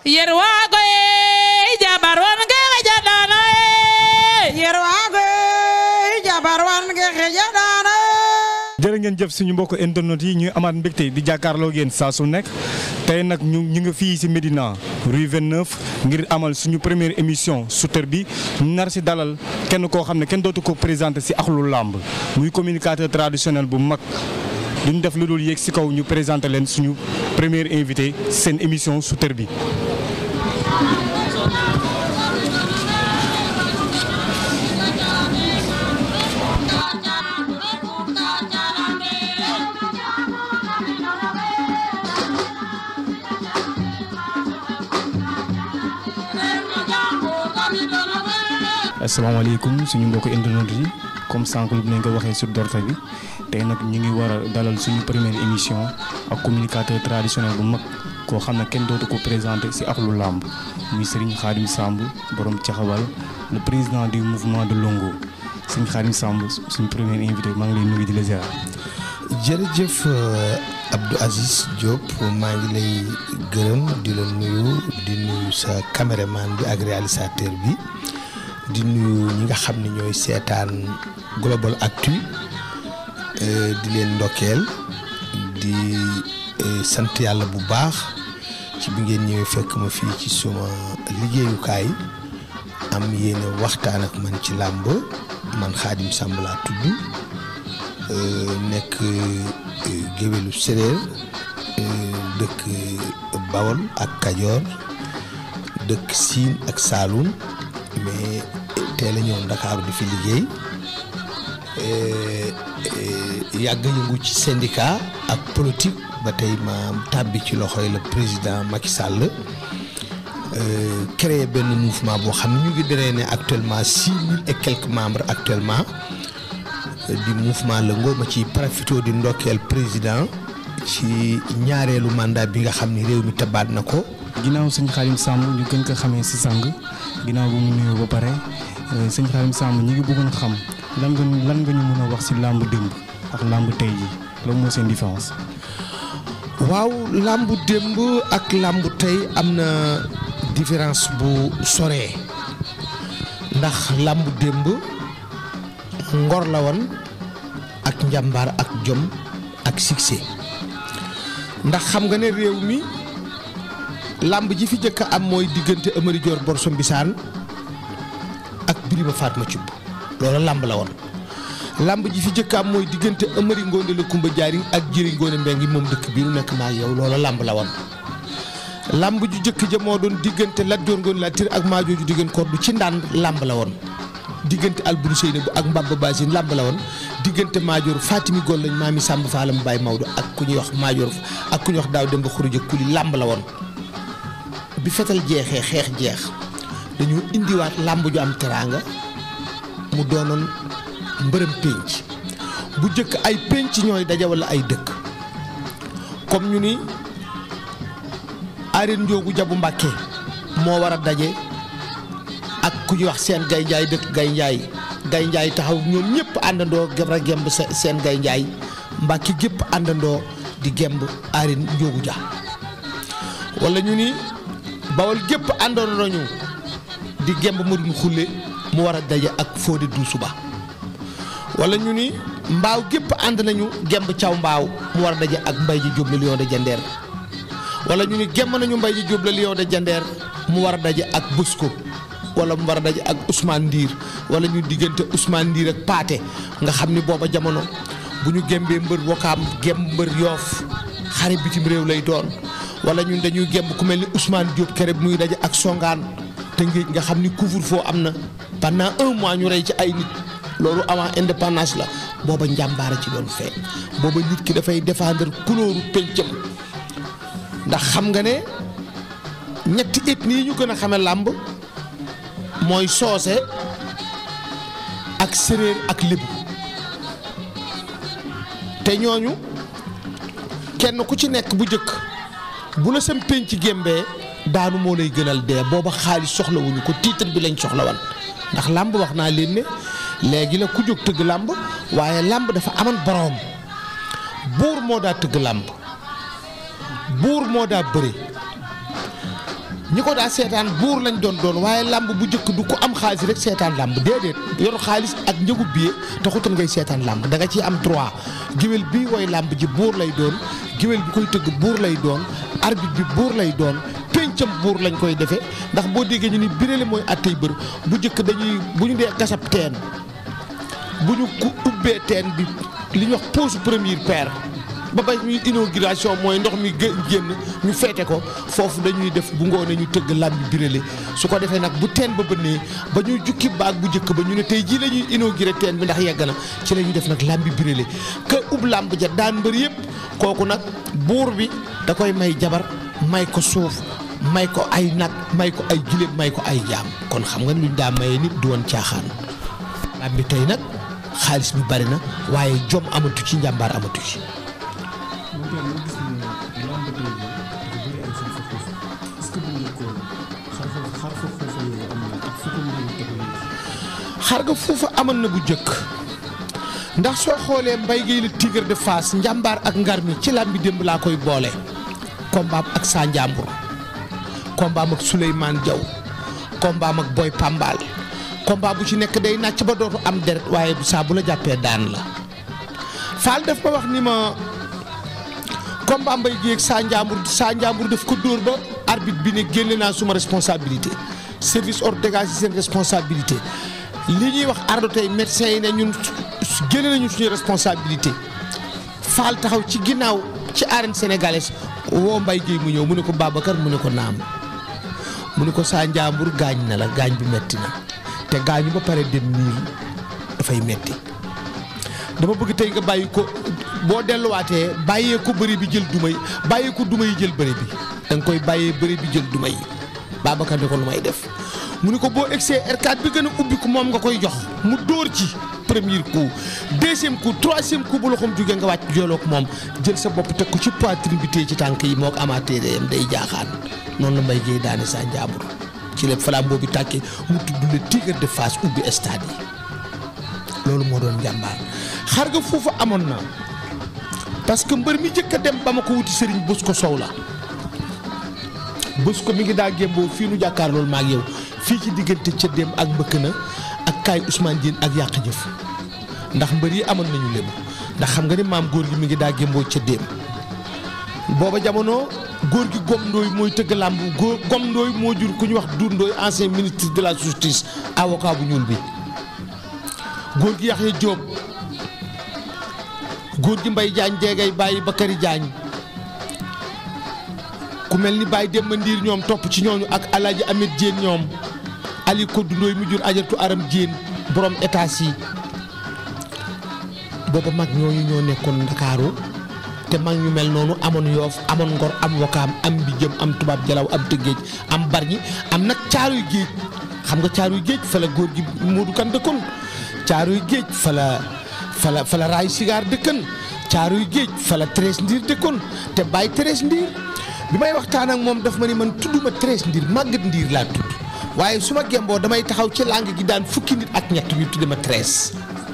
yerwago e jabar wan ge xejaɗano e yerwago e jabar wan ge xejaɗano jërë ngeen jëf suñu mbokk internet yi ñuy amaat mbégte di jàkkaarloo ngeen saa su nekk tey nag ñu ñu ngi fii si Médina rue 29 ngir amal suñu première émission Souteur bi ñu nar si dalal kenn koo xam ne kenn dootu ko présenté si axlu làmb muy communicateur traditionnel bu mag duñ def lu dul yéeg si kaw ñu présenté leen suñu première invité seen émission Souteur bi. asalaamaaleykum suñu mbokk internet yi comme sànq lu nañ ko waxee sur dorte bi tey nag ñu ngi war a dalal suñu première émission ak communicateur traditionnel bu mag koo xam ne kenn dootu ko présenté si axlu làmb muy Serigne Khadim Samb borom caxawal le président du mouvement de Longo Serigne Khadim Samb suñu premier invité maa ngi lay nuyu di la ziar. jërëjëf Abdou Aziz Diop maa ngi lay gërëm di la nuyu di nuyu sa caméraman bi ak réalisateur bi di nuyu ñi nga xam ne ñooy seetaan Global Actu di leen ndokkeel di sant yàlla bu baax ci bi ngeen ñëwee fekk ma fii ci suma liggéeyukaay am yéene waxtaan ak man ci làmb man Khadim Samb laa tudd nekk géwélu séréer dëkk Bawol ak Kajoor dëkk Siin ak Saalum mais teel a ñëw Ndakaaru di fi liggéey yàgg yëngu ci syndicat ak politique ba tey ma tàbbi ci loxoy le président Macky Sall créé benn mouvement boo xam ne ñu ngi drainer actuellement six mille et quelques membres actuellement di mouvement Longo ma ci profité di ndokkeel président ci ñaareelu mandat bi nga xam ni réew mi tabaat na ko. ginnaaw sëñ Khadim Samb ñu gën ko xamee si sang ginnaaw bu mu nuyoo ba pare sëñ Khadim Samb ñu ngi bëggoon xam lan nga lan nga ñu mën a wax si làmb démb ak làmb tey ji loolu moo seen différence. waaw làmb démb ak làmb tey am na différence bu soree ndax làmb démb ngor la woon ak njàmbaar ak jom ak succès ndax xam nga ne réew mi làmb ji fi njëkk am mooy diggante Amari Joor Borso Mbisaan ak Birima Fatma Cubb loolu làmb la woon làmb ji fi njëkk am mooy diggante Amari Ngoone la Kumba Jaariñ ak Jëri Ngoone Mbengi moom dëkk bi nu nekk maa yow loolu làmb la woon làmb ju njëkk ja moo doon diggante Lat Joor Ngoone Latiir ak maa jooju diggante kordu ci ndànd làmb la woon diggante Alburi Seyna bu ak Mbaba Basine làmb la woon diggante Maajoor Fatimi Gollañ maami Sàmb Faalam Baay Maodo ak ku ñuy wax Maajoor ak ku ñuy wax Daaw Demba Xuruja Kuli làmb la woon bi fetal jeexee xeex jeex dañu indiwaat làmb ju am teraanga mu doonoon mbërëm pénc bu jëkk ay pénc ñooy daje wala ay dëkk comme ñu ni arène njoogu jabu Mbàkke moo war a daje ak ku ñuy wax seen gay njaay dëkk gay njaay gay njaay taxaw ñoom ñëpp àndandoo gebra gemb seen gay njaay Mbàkke gépp àndandoo di gemb arène njoogu ja wala ñu ni bawol gépp àndoon nañu di gemb Modou Xulle mu war a daje ak Fodé Doussouba wala ñu ni mbaaw gépp ànd nañu gemb caw mbaaw mu war a daje ak mbay ji Jóob la Lion de Jandeer wala ñu ni gemb nañu mbay ji Jóob la Lion de Jandeer mu war a daje ak Bosco wala mu war a daje ak Ousmane Ndiir wala ñu diggante Ousmane Ndiir ak Paate nga xam ni booba jamono bu ñu gembee mbër wokaam gemb mbër yoof xare bitim réew lay doon wala ñun dañuy gemb ku mel ni Ousmane Diop kere bi muy daje ak songaan te ngéej nga xam ni couvre-feu am na pendant un mois ñu rey ci ay nit loolu avant indépendance la booba njàmbaara ci doon feeñ booba nit ki dafay défendre couleur pencam ndax xam nga ne ñetti ethnie yi ñu gën a xame làmb mooy soose ak séréer ak lébu te ñooñu kenn ku ci nekk bu njëkk bu la sam penc gémbee daanu moo lay gënal dee booba xaalis soxlawuñu ko titre bi lañ soxla wan ndax làmb wax naa leen ne léegi la ku jóg tëgg làmb waaye làmb dafa aman boroom buur moo daa tëgg làmb buur moo daa bëre ñi ko daa seetaan buur lañ doon doon waaye làmb bu njëkk du ko am xaalis rek seetaan làmb déedéet yor xaalis ak njëgu billet taxutal ngay seetaan làmb da nga ciy am droit géwél bii woy làmb ji buur lay doon géwél bi koy tëgg buur lay doon arbitre bi buur lay doon péncam buur lañ koy defee ndax boo déggee ñu ni biréle mooy attey bër bu njëkk dañuy bu ñu dee gasab teen bu ñu ku ubbee teen bi li ñuy wax pose première paire ba ba ñuy inauguration mooy ndox mi gë génn ñu feete ko foofu dañuy def bu ngoonee ñu tëgg làmbi biréle su ko defee nag bu teen ba bënnee ba ñuy jukki baag bu njëkk ba ñu ne tey jii la ñuy inauguré teen bi ndax yegg na ci la ñuy def nag làmbi biréle ka ub làmb ja daan mbër yëpp kooku nag buur bi da koy may jabar may ko suuf may ko ay nag may ko ay giléem may ko ay jaam kon xam nga luñ daa maye nit du woon caaxaan làmbi tey nag xaalis bi bari na waaye jom amatu ci njàmbaar amatu ci xar nga foofa amoon na bu jëkk ndax soo xoolee mbay géey la tigre de Fass njàmbaar ak ngar mi ci làmbi démb laa koy boole kombaam ak saa njàmbur kombaam ak Souleymane Diaw kombaam ak Boy Pambal combat bu ci nekk day nàcc ba dootu am deret waaye saa bu la jàppee daan la Fall daf ma wax ni ma combat mbay géey ak saa njàmbur saa njàmbur daf ko dóor ba arbitre bi ne génne naa suma responsabilité service hors dégage seen responsabilité li ñuy wax ardo tey médecins yi ne ñun génne nañu suñu responsabilité faal taxaw ci ginnaaw ci arène sénégalaise woo mbay géey mu ñëw mu ne ko Babacar mu ne ko naam mu ne ko saa njàmbur gaañ na la gaañ bi metti na te gaañu ba pare dem niil dafay metti dama bëgg tey nga bàyyi ko boo delluwaatee bàyyee ko bëri bi jël duma yi bàyyee ko duma yi jël bëri bi da nga koy bàyyee bëri bi jël duma yi Babacar ne ko lu may def mu ne ko boo egsee R4 bi gën a ubbi ko moom nga koy jox mu dóor ci premier coup deuxième coup troisième coup bu loxoom jógee nga wàcc jooloo ko moom jël sa bopp teg ko ci poitrine bi téye ci tànk yi moo ko amaatee yam day jaaxaan noonu la mbay géey daane saa njaambur ci la flambeau bi tàkkee mu tudd le tigre de Fass ubbi stade yi loolu moo doon njàmbaar xar nga foofu amoon na parce que mbër mi njëkk a dem ba ma ko wuti sëriñ bës ko sow la bës ko mi ngi daa gémboo fii nu jàkkaar loolu maag yow fii ci diggante cëddeem ak mbëkk na ak kaay Ousmane Diène ak yàq jëf ndax mbër yi amoon nañu lébu ndax xam nga ni maam góor gi mi ngi daa gémboo cëddeem booba jamono góor gi gom ndooy mooy tëgg làmb góor gom ndooy moo jur ku ñu wax Dour Ndooy ancien ministre de la justice avocat bu ñuul bi góor gi Yaxya Jóob góor gi Mbay Jaañ jeegay bàyyi Bakari Jaañ ku mel ni Baye Demba Ndiir ñoom topp ci ñooñu ak Alaaji Amet Jéen ñoom Ali Koddu Ndooy mu jur ajartu aram Jéen borom état yi booba mag ñooñu ñoo nekkoon Ndakaaru te mag ñu mel noonu amoon yoof amoon ngor am wakaam am bi jëm am tubaab jalaw am tëggéej am barñi am nag caaruy géej xam nga caaruy géej fa la góor gi Moodu Kan dëkkoon caaruy géej fa la fa la fa la raay sigaar dëkkan caaruy géej fa la Thérèse Ndiir dëkkoon te bàyyi Thérèse Ndiir bi may waxtaan ak moom daf ma ni man tudduma Thérèse Ndiir màggat Ndiir laa tudd waaye su ma gemboo damay taxaw ci langue gi daan fukki nit ak ñett ñu tudde ma Thérèse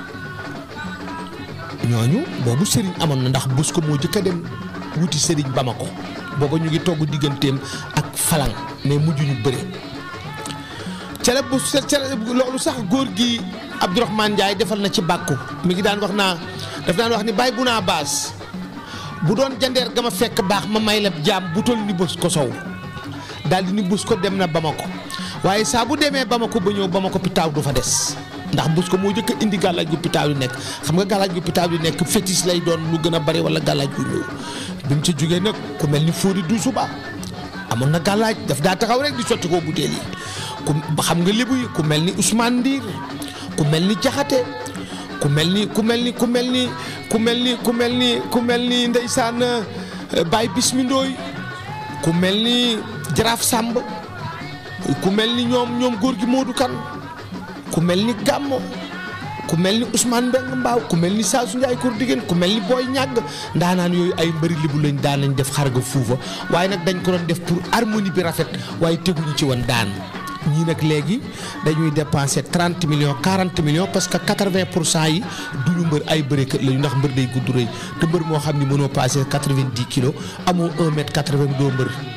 ñooñu boobu sëriñ amoon na ndax bus ko moo jëkk a dem wuti sëriñ Bamako booba ñu ngi togg digganteem ak falang mais mujj ñu bëre ca la bu ca la loolu sax góor gi Abdourahmane Ndiaye defal na ci bàkku mi ngi daan wax naa daf daan wax ni bàyyi bu naa baas bu doon jandeer ga ma fekk baax ma may la jaam bu toll ni bës ko sow daal di ni bës ko dem na Bamako waaye saa bu demee Bamako ba ñëw Bamako pitaaw du fa des ndax bës ko moo jëkk a indi gàllaaj gu pitaaw yi nekk xam nga gàllaaj gu pitaaw yi nekk fétis lay doon lu gën a bari wala gàllaaj gu ñëw bi mu ci jógee nag ku mel ni Fodé Doussouba amoon na gàllaaj daf daa taxaw rek di sotti koo butéel yi ku xam nga lébu yi ku mel ni Ousmane Ndiir ku mel ni Jaxate ku mel ni ku mel ni ku mel ni ku mel ni ku mel ni ku mel ni ndeysaan Baye Bismindooy ku mel ni Jaraaf Sàmb ku mel ni ñoom ñoom góor gi Moodu Kan ku mel ni Gàmmo ku mel ni Ousmane Mbeng Mbaaw ku mel ni Saasu Njaay Koor Digeen ku mel ni Booy Ñàgg ndaanaan yooyu ay mbëri libu lañ daan nañ def xarga fuufa waaye nag dañ ko doon def pour harmonie bi rafet waaye teguñu ci woon daan ñii nag léegi dañuy dépenser 30 millions 40 millions parce que 80 pour cent yi duñu mbër ay bërekat lañu ndax mbër day gudd rëy te mbër moo xam ni mënoo passé 90 kilos amoo 1 mètre 80 doo mbër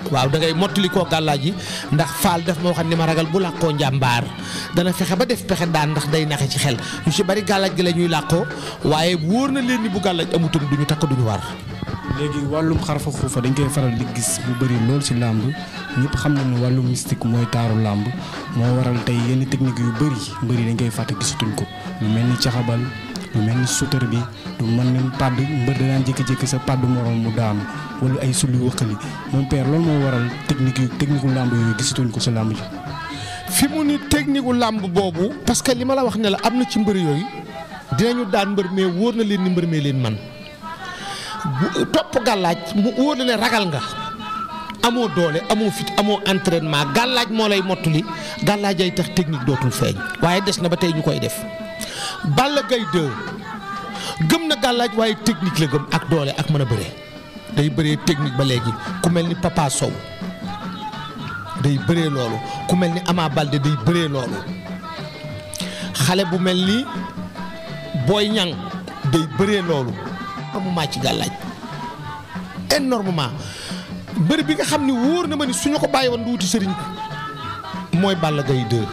waaw da ngay mottali koo gàllaaj yi ndax faal daf ma waxal ni ma ragal bu làqoo njàmbaar dana fexe ba def pexe daan ndax day naxe ci xel ñu ci bari gàllaaj gi la ñuy làqoo waaye wóor na leen ni bu gàllaaj amutoon du ñu takk du ñu war. léegi wàllum xarfa xuufa dañ koy faral di gis bu bëri lool ci làmb ñëpp xam nañu wàllu mystique mooy taaru làmb moo waral tey yenn technique yu bëri bëri dañ koy fàtte gisatuñ ko lu mel ni caxabal lu mel ni sutar bi lu mën ni pàdd mbër danaan jékki-jékki sa pàdd morom mu daanu wala ay sulli wëqali moom père loolu moo waral technique yu technique u làmb yooyu gisatuñ ko ci làmb ji fi mu ni technique gu làmb boobu parce que li ma la wax ne la am na ci mbër yooyu dinañu daan mbër mais wóor na leen ni mbër mee leen man bu topp gàllaaj mu wóor na ne ragal nga amoo doole amoo fit amoo entraînement gàllaaj moo lay mottali gàllaaj ay tax technique dootul feeñ waaye des na ba tey ñu koy def Balla Gaye 2 gëm na gàllaaj waaye technique la gëm ak doole ak mën a bëree day bëree technique ba léegi ku mel ni Papa Sow day bëree loolu ku mel ni Ama Baldé day bëree loolu xale bu mel ni Boy Niang day bëree loolu énormément ci gàllaaj énormément mbër bi nga xam ni wóor na ma ni suñu ko bàyyi woon du wuti sëriñ mooy Balla Gaye 2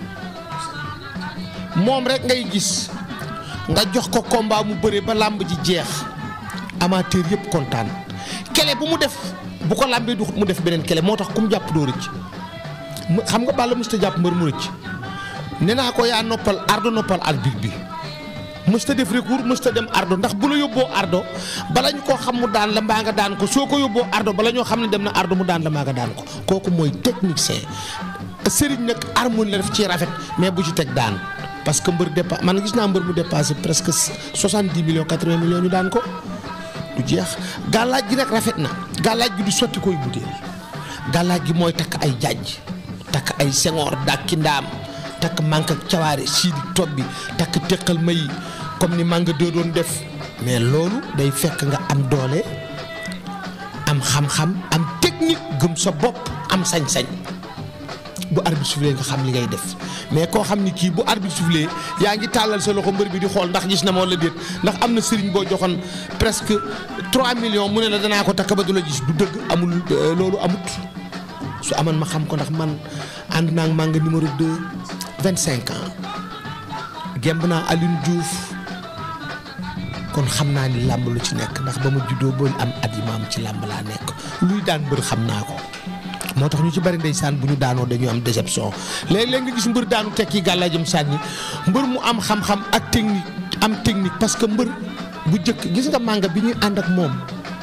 moom rek ngay gis nga jox ko combat mu bëree ba làmb ji jeex amateur yëpp kontaan kele bu mu def bu ko làmbee du mu def beneen kele moo tax ku mu jàpp doo rëcc mu xam nga Balla mësta jàpp mbër mu rëcc nee naa ko yaa noppal ardo noppal arbitre bi mësta def recours mësta dem ardo ndax bu la yóbboo ardo bala ñu koo xam mu daan la mbaa nga daan ko soo ko yóbboo ardo bala ñoo xam ne dem na ardo mu daan la mbaa nga daan ko kooku mooy technicien sëriñ nag harmonie la def ci rafet mais bu ci teg daan parce que mbër dépa man gis naa mbër mu dépassé presque soixante-dix millions quatre-vingts millions ñu daan ko du jeex gàllaaj gi nag rafet na gàllaaj gi du sotti koy butéel gàllaaj gi mooy takk ay jàjj takk ay sengoor dàkki ndaam takk manque ak cawaare siidi tob bi takk teqal may comme ni manga doo doon def mais loolu day fekk nga am doole am xam-xam am technique gëm sa bopp am sañ-sañ bu arbitre soufflé nga xam li ngay def mais koo xam ni kii bu arbitre soufflé yaa ngi tàllal sa loxo mbër bi di xool ndax gis na ma wala déet ndax am na sëriñ boo joxoon presque 3 millions mu ne la danaa ko takk ba du la gis du dëgg amul loolu amut su amoon ma xam ko ndax man ànd naa ak manga numéro 2 25 ans gemb naa Alioune Diouf kon xam naa ni làmb lu ci nekk ndax ba ma juddoo ba am at yi ma am ci làmb laa nekk luy daan mbër xam naa ko. moo tax ñu ci bari ndeysaan bu ñu daanoo dañu am déception léeg-léeg nga gis mbër daanu tekki gàllaajam sànni mbër mu am xam-xam ak technique am technique parce que mbër bu jëkk gis nga mànga bi ñuy ànd ak moom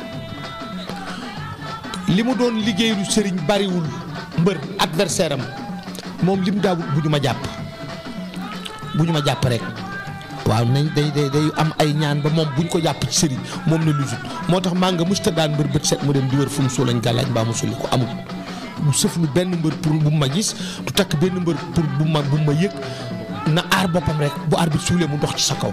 li mu doon liggéeyu sëriñ bariwul mbër adversaire am moom li mu daawul bu ñu ma jàpp bu ñu ma jàpp rek waaw nañ day day day am ay ñaan ba moom buñ ko jàpp ci sëriñ moom na lusut moo tax mànga musta daan mbër bët set mu dem di wër fu mu soo lañ gàllaaj mbaa mu sulli ko amul du sëf lu benn mbër pour bu ma gis du takk benn mbër pour bu ma bu ma yëg na aar boppam rek bu arbitre suulee mu dox ci sa kaw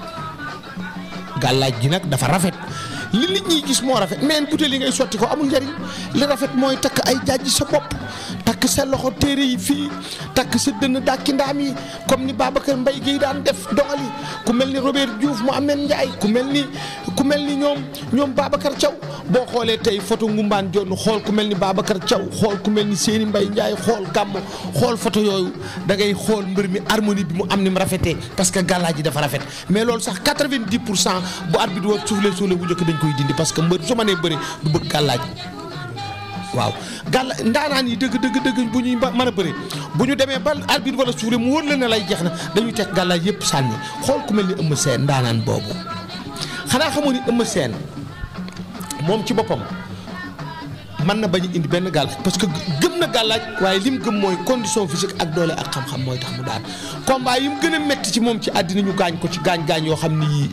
gàllaaj gi nag dafa rafet li nit ñi gis moo rafet mais butéel yi ngay sotti ko amul njariñ li rafet mooy takk ay jaaj sa bopp takk sa loxo téere yi fii takk sa dënn dàkki ndaam yi comme ni Babacar Mbaye Guèye daan def dogali ku mel ni Robert Diouf Mohamed Ndiaye ku mel ni ku mel ni ñoom ñoom Babacar Thiaw boo xoolee tey photo Ngumbaan Jonn xool ku mel ni Babacar Thiaw xool ku mel ni Séni Mbaye Ndiaye xool gàmm xool photo yooyu da ngay xool mbër mi harmonie bi mu am ni mu rafetee parce que gàllaaj ji dafa rafet mais loolu sax 90 pour cent bu arbitre war suuflee suuflee bu njëkk dañ koy dindi parce que mbër su ma nee bëri du bëgg gàllaaj waaw gàlla ndaanaan yi dëgg dëgg dëgg bu ñuy mën a bëri bu ñu demee ba arbitre wala suufle mu wër la ne lay jeex na dañuy teg gàllaaj yëpp sànni xool ku mel ni Eumeu Sène ndaanaan boobu xanaa xamoo ni Eumeu Sène moom ci boppam mën na bañ a indi benn gàllaaj parce que gëm na gàllaaj waaye lim gëm mooy condition physique ak doole ak xam-xam mooy tax mu daan combat yi mu gën a métti ci moom ci àddina ñu gaañ ko ci gaañ-gaañ yoo xam ni yii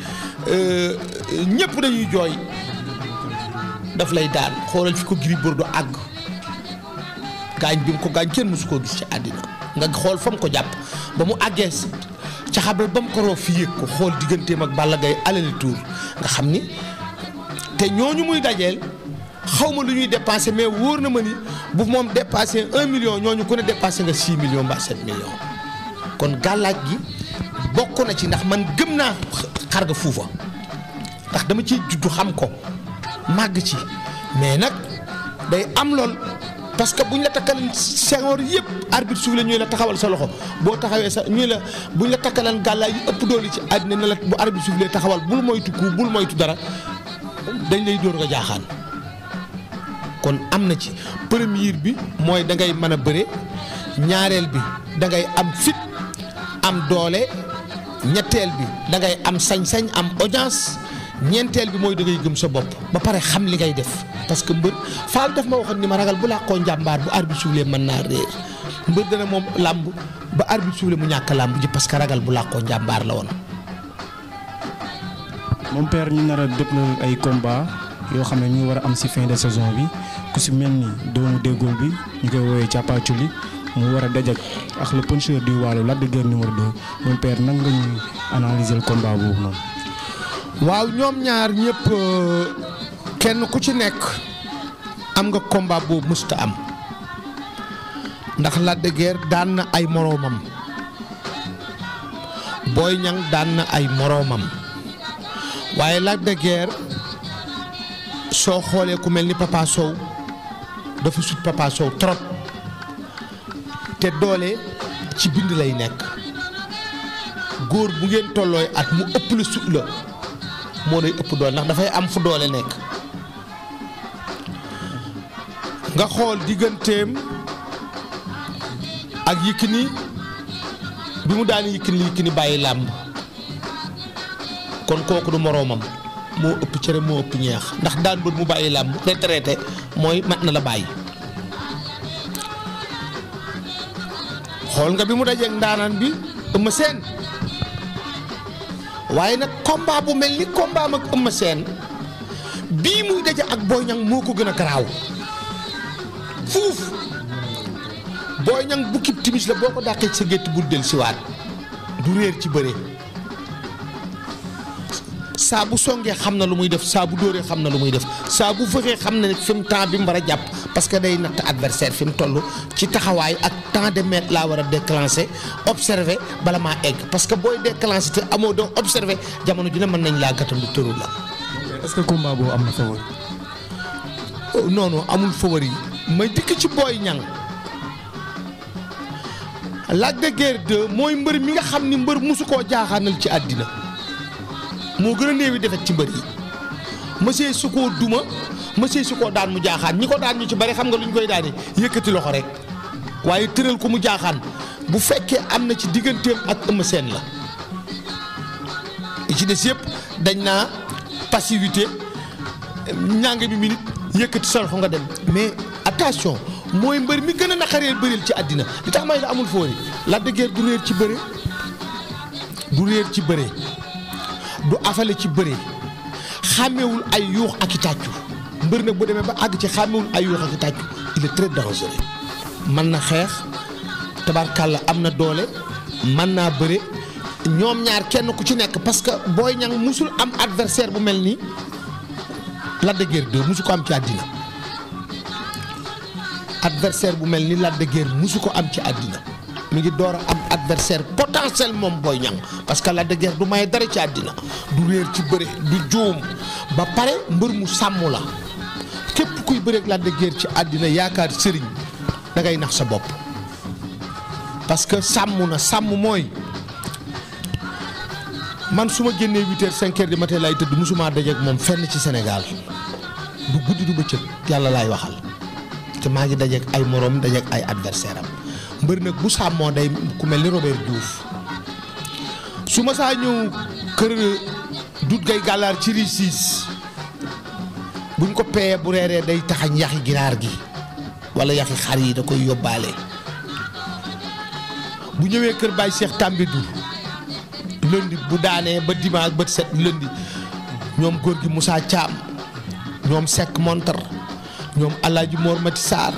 ñëpp dañuy jooy daf lay daan xoolal fi ko Gris Bordeaux àgg gaañ bi mu ko gaañ kenn mësu koo gis ci àddina nga xool fa mu ko jàpp ba mu àggee ca xabal ba mu ko roof fi yëg ko xool digganteem ak Balla Gaye alali tour nga xam ni te ñooñu muy dajeel xaw ma lu ñuy dépensé mais wóor na ma ni bu moom dépassé un million ñooñu ku ne dépassé nga six millions mbaa sept millions kon gàllaaj gi bokk na ci ndax man gëm naa xar nga fuufa ndax dama ciy juddu xam ko màgg ci mais nag day am lool parce que buñ la takkaleen sengoor yëpp arbitre suuf la ñuy la taxawal sa loxo boo taxawee sa ñuy la buñ la takkaleen gàllaay yi ëpp doole ci àddina ne la bu arbitre suuf lay taxawal bul moytu ku bul moytu dara dañ lay dóor nga jaaxaan kon am na ci première bi mooy da ngay mën a bëre ñaareel bi da ngay am fit am doole ñetteel bi da ngay am sañ-sañ am audience ñeenteel bi mooy da ngay gëm sa bopp ba pare xam li ngay def parce que mbër faal daf ma waxoon ni ma ragal bu làqoo njàmbaar bu arbitre suuflee mën naa réer mbër dana moom làmb ba arbitre suuflee mu ñàkk làmb ji parce que ragal bu làqoo njàmbaar la woon. moom père ñu nar a dëppal ay combat yoo xam ne ñu war a am si fin de saison bi ku si mel ni doomu déggool bi ñu koy woowee càppaaculi mu war a dajak ak le puncheur du Waalo Lac de Guiers numéro 2 moom père nan nga ñuy analyser le combat boobu noonu. waaw ñoom ñaar ñëpp kenn ku ci nekk am nga combat boobu mësta am ndax Lac de Guiers daan na ay moroomam Boy Niang daan na ay moroomam waaye Lac de Guiers soo xoolee ku mel ni Papa Sow dafa sut Papa Sow trop te doole ci bind lay nekk góor bu ngeen tollooy at mu ëpp la sut la moo lay ëpp doole ndax dafay am fu doole nekk nga xool digganteem ak Yékini bi mu daan Yékini li Yékini bàyyi làmb kon kooku du moroomam moo ëpp cere moo ëpp ñeex ndax daan bët mu bàyyi làmb retraité mooy mat na la bàyyi xool nga bi mu dajeeg ndaanaan bi Eumeu Sène waaye nag combat bu mel ni combat am ak Eumeu Sène bii muy daje ak Boy Niang moo ko gën a garaaw fuuf Boy Niang bukkib timis la boo ko dàqee ci sa gétt bul del siwaat du réer ci bëre saa bu songee xam na lu muy def saa bu dóoree xam na lu muy def saa bu fëxee xam na ne fi mu temps bi mu war a jàpp parce que day natt adversaire fi mu toll ci taxawaay ak temps de mètre laa war a déclencher observer bala maa egg parce que booy déclencher te amoo doo observer jamono ju ne mën nañ laa gàttandu tëru la. est-ce que combat boobu am na favori. non non amul favori may dikk ci Boy Niang Lac de Guiers 2 mooy mbër mi nga xam ni mbër musu koo jaaxaanal ci àddina moo gën a néewi defet ci mbër yi monsieur su koo duma monsieur su koo daan mu jaaxaan ñi ko daan ñu ci bari xam nga lu ñu koy daane yëkkati loxo rek waaye tëral ko mu jaaxaan bu fekkee am na ci digganteem ak Eumeu Sène la ci des yëpp dañ naa passivité ñàng bi minute yëkkati sa loxo nga dem mais attention mooy mbër mi gën a naqaree bëril ci àddina li tax may la amul foori Lac de Guiers du réer ci bëre du réer ci bëre du afale ci bëre xàmmewul ay yuux ak i tàccu mbër nag bu demee ba àgg ci xàmmewul ay yuux ak i tàccu il est très dangereux mën na xeex tabarkàlla am na doole mën naa bëre ñoom ñaar kenn ku ci nekk parce que Boy Niang musul am adversaire bu mel ni Lac de Guiers 2 musu ko am ci àddina adversaire bu mel ni Lac de Guiers musu ko am ci àddina mi ngi door a am adversaire potentiel moom Boy Niang parce que Lac de Guiers du may dara ci àddina du réer ci bëre du juum ba pare mbër mu sàmm la képp kuy bëreeg Lac de Guiers ci àddina yaakaar sëriñ da ngay nax sa bopp parce que sàmm na sàmm mooy man su ma génnee huit heures cinq heures du matin lay tëdd musuma dajeeg moom fenn ci Sénégal du guddi du bëccëg yàlla laay waxal te maa ngi dajeeg ay moroom dajeeg ay adversaire am mbër nag bu sàmmoo day ku mel ni Robert Diouf su ma saa ñëw kër dut gay gàllaar ci riisiis buñ ko peyee bu reeree day taxañ yaxi ginaar gi wala yaxi xar yi da koy yóbbaale bu ñëwee kër Baye Cheikh Tambidou lundi bu daanee ba dimanche ba set lundi ñoom góor gi Moussa Thiam ñoom Seck Montar ñoom Alaaji Mor Mati Sarr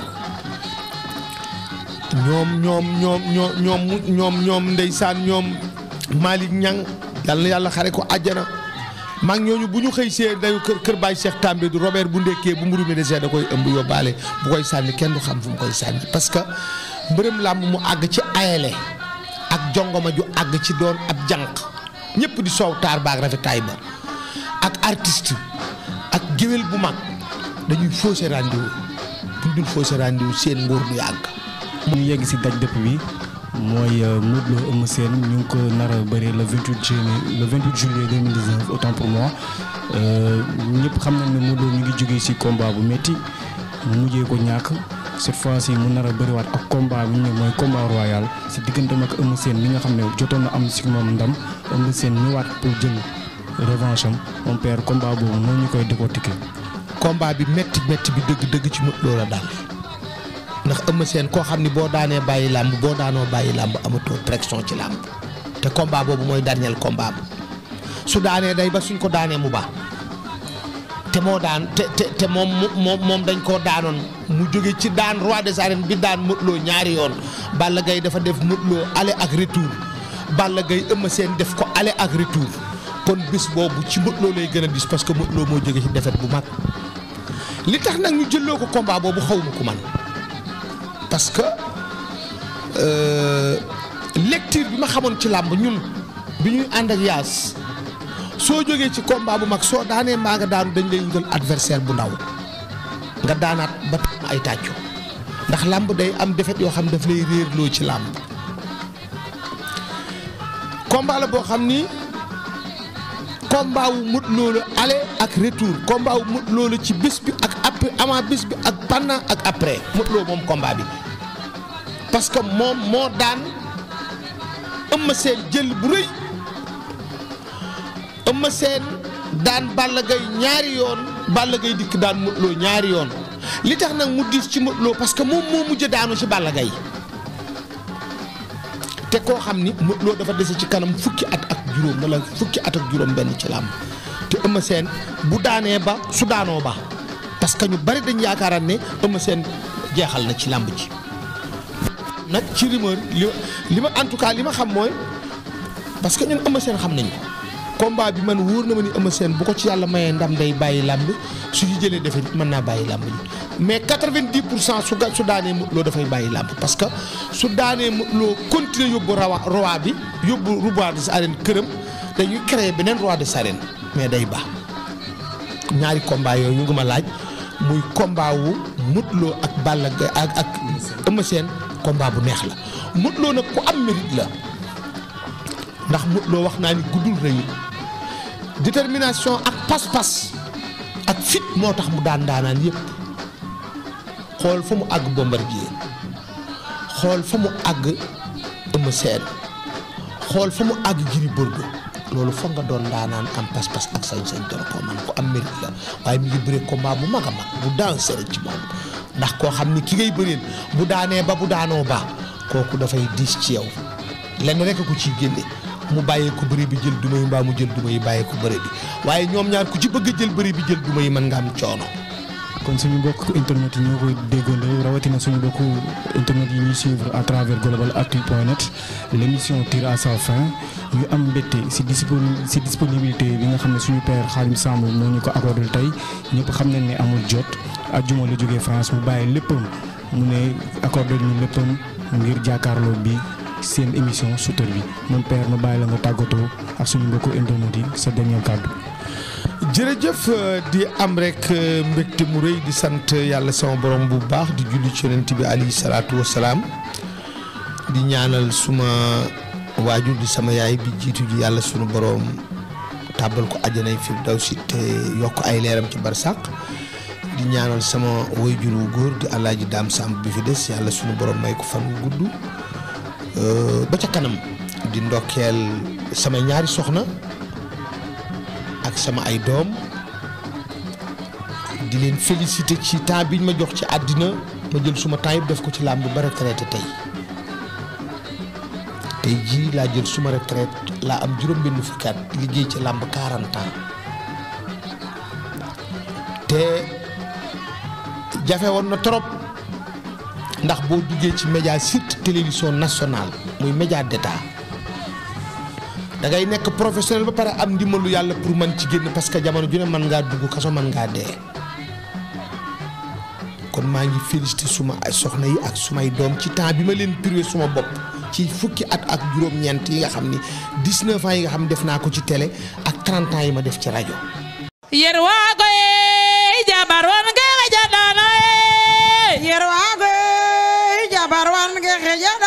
ñoom ñoom ñoom ñoom ñoom ñoom ñoom ndeysaan ñoom Malick Niang yal na yàlla xare ko àjjana mag ñooñu bu ñu xëy see dayu kër kër Baye Cheikh També du Robert bu ndekkee bu mburu mi desee da koy ëmb yóbbaale bu koy sànni kenn du xam fu mu koy sànni parce que mbërëm làmb mu àgg ci ayele ak jongoma ju àgg ci doon ab jànq ñëpp di soow taar baag rafetaay ba ak artiste ak géwél bu mag dañuy fausser rendez-vous buñ dul fausse rendez-vous seen nguur du yàgg. ñu yegg si daj dëpp bi mooy Modou Lo Eumeu Sène ñu ngi ko nar a bëree le 28 juillet le 28 juillet 2019 autant pour moi ñëpp xam nañ ne Modou Lo ñu ngi jógee si combat bu métti mu mujjee ko ñàkk cette fois ci mu nar a bëriwaat ak combat bi ñu ne mooy combat royal si digganteem ak Eumeu Sène mi nga xam ne jotoon na am si moom ndam Eumeu Sène ñëwaat pour jël revanche am mon père combat boobu moo ñu koy décortiquer. combat bi métti métti bi dëgg dëgg ci Modou Lo la daal ndax Eumeu Sène koo xam ni boo daanee bàyyi làmb boo daanoo bàyyi làmb amatoo pression ci làmb te combat boobu mooy dernier combat am su daanee day ba suñ ko daanee mu baax te moo daan te te te moom moom moom dañ koo daanoon mu jóge ci daan roi des arènes bi daan Modou Lo ñaari yoon Balla Gaye dafa def Modou Lo aller ak retour Balla Gaye Eumeu Sène def ko aller ak retour kon bis boobu ci Modou Lo lay gën a dis parce que Modou Lo moo jóge ci défaite bu mag li tax nag ñu jëloo ko combat boobu xaw ma ko man parce que lecture bi ma xamoon ci làmb ñun bi ñuy ànd ak yaas soo jógee ci combat bu mag soo daanee mbaa nga daanu dañ lay wutal adversaire bu ndaw nga daanaat ba tam ay tàccu ndax làmb day am defet yoo xam daf lay réerloo ci làmb combat la boo xam ni combat wu Modou Lo la aller ak retour combat wu Modou Lo la ci bés bi ak après avant bés bi ak pendant ak après Modou Lo moom combat bi parce que moom moo daan Eumeu Sène jël bu rëy Eumeu Sène daan Balla Gaye ñaari yoon Balla Gaye dikk daan Modou Lo ñaari yoon li tax nag mu diis ci Modou Lo parce que moom moo mujj daanu ci Balla Gaye te koo xam ni Modou Lo dafa dese ci kanam fukki at ak juróom wala fukki at ak juróom benn ci làmb te Eumeu Sène bu daanee ba su daanoo ba parce que ñu bari dañ yaakaaraan ne Eumeu Sène jeexal na ci làmb ji nag ci rumeur li li ma en tout cas li ma xam mooy parce que ñun Eumeu Sène xam nañ ko combat bi man wóor na ma ni Eumeu Sène bu ko ci yàlla mayee ndam day bàyyi làmb su ñu jëlee defee mën naa bàyyi làmb ji mais 90 pour cent su ga su daanee Modou Lo dafay bàyyi làmb parce que su daanee Modou Lo continuer yóbbu rawa roi bi yóbbu roi des arènes këram dañuy créer beneen roi des arènes mais day baax ñaari combat yooyu ñu ngi ma laaj muy combat wu Modou Lo ak Balla Gaye ak ak Eumeu Sène combat bu neex la Modou Lo nag ku am mérite la ndax Modou Lo wax naa ni guddul rëyu détermination ak pas-pas ak fit moo tax mu daan daanaan yépp xool fa mu àgg Bombardier xool fa mu àgg Eumeu Sène xool fa mu àgg Gris Bordeaux loolu foog nga doon daanaan am pas-pas ak sañ-sañ doon ko man ko am mérite la waaye mi ngi bëree combat bu mag a mag bu daan sere ci moom ndax koo xam ni ki ngay bëreel bu daanee ba bu daanoo ba kooku dafay diis ci yow lenn rek ko ciy génne mu bàyyee ko bëri bi jël duma yi mbaa mu jël duma yi bàyyee ko bëri bi waaye ñoom ñaar ku ci bëgg a jël bëri bi jël duma yi mën nga am coono. kon suñu mbokk internet yi ñoo koy déggandoo rawatina suñu mbokk internet yi ñuy suivre à travers globalactu.net l' émission tire à sa fin ñu am mbégte si disponi si disponibilité bi nga xam ne suñu père Khadim Samb moo ñu ko accordé tey ñëpp xam nañ ne amul jot ajjuma la jógee France mu bàyyi léppam mu ne accordé ñu léppam ngir jàkkaarloo bi seen émission Souteur bi mon père ma bàyyi la nga tàggatoo ak suñu mbokku internet yi sa dernier kàddu. jërëjëf di am rek mbégte mu rëy di sant yàlla sama borom bu baax di julli ci yonent bi alayhi salaatu wa salaam di ñaanal suma waajur di sama yaay bi jiitu ji yàlla sunu borom tàbbal ko àjjanay firdawsi te yokk ay leeram ci barsàq di ñaanal sama waajur wu góor di alaaji daam sàmb bi fi des yàlla sunu borom may ko fan wu gudd ba ca kanam di ndokkeel sama ñaari soxna ak sama ay doom di leen féliciter ci temps biñ ma jox ci àddina ma jël suma temps yëpp def ko ci làmb ba retraité tey tey jii laa jël suma retraite laa am juróom benn fukki at liggéey ci làmb 40 ans te jafe woon na trop ndax boo duggee ci média surtout télévision nationale muy média d'état da ngay nekk professionnel ba pare am ndimbalu yàlla pour man ci génn parce que jamono ju ne mën ngaa dugg kaso mën ngaa dee kon maa ngi félicité suma ay soxna yi ak sumay doom ci temps bi ma leen privé suma bopp ci fukki at ak juróom-ñeent yi nga xam ni 19 ans yi nga xam ne def naa ko ci télé ak 30 ans yi ma def ci rajo. yerwago e jabar won ke xejaɗano e yerwago jabar wan ge xeja